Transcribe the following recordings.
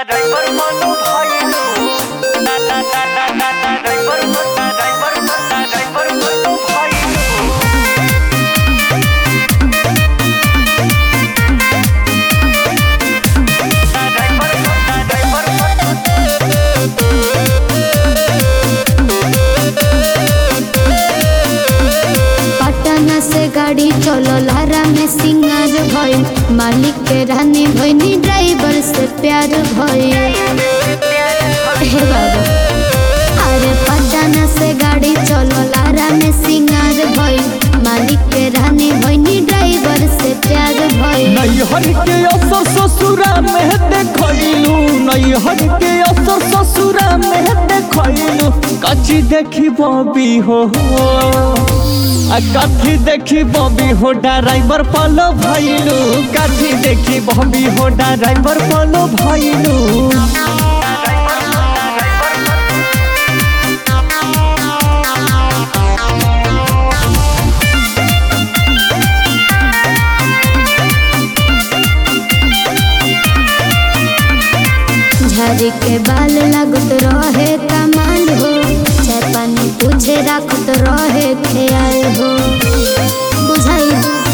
driver मनो भइलु ना ना ना ना ना ना ड्राइवर मनो ड्राइवर मनो ड्राइवर मनो भइलु ड्राइवर मनो ड्राइवर मनो पटना से गाड़ी चलो लारा में सिंगार भइल मालिक के रानी भइनी ड्राइवर से प्यार भइल हे बाबा अरे पटना से गाड़ी चलो लारा में सिंगार भइल मालिक के रानी भइनी ड्राइवर से प्यार भइल नैहर के असर ससुरा में देखलू नैहर के असर ससुरा में देखलू कची देखी बबी हो आ कथी देखी बबी हो ड्राइवर पलो भइलू कथी देखी बबी हो ड्राइवर पलो भइलू झाड़ी के बाल लागत रहे कमाल हो चाय पानी पूछे राखत रहे ख्याल हो बुझाई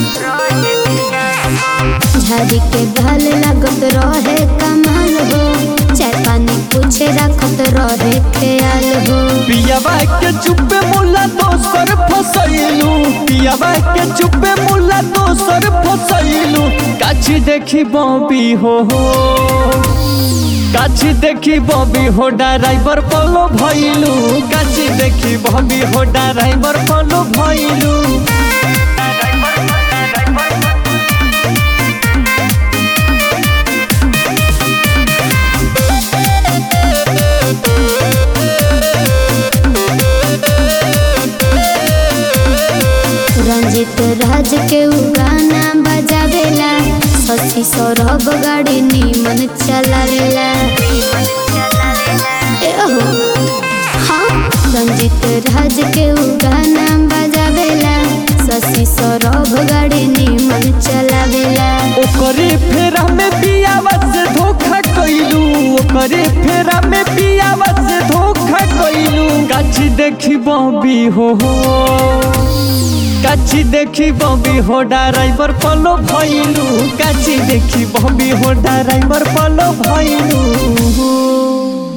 झाड़ी के बाल लागत रहे कमाल हो चाय पानी पूछे राखत रहे ख्याल हो पियावा के चुप्पे मुला दोसर फसैलू पियावा के चुप्पे मुला दोसर फसैलू काची देखी बबी हो काची देखी बबी हो ड्राइवर पलो भइलू काची देखी बबी हो ड्राइवर पलो भइलू रंजित राज के उ गाना बजावेला सची सौरभ गाड़ी नीमन चलावेला एहो हाँ रंजित राज के उ गाना बजावेला शशि सौरभ गाड़ी नीमन चलावेला ओकरे फेरा में पियावा से धोखा कइलू ओकरे फेरा में पियावा से धोखा कइलू काची देखी बबी हो काची देखी बबी हो ड्राइवर पलो भइलू काची देखी बबी हो ड्राइवर पलो भइलू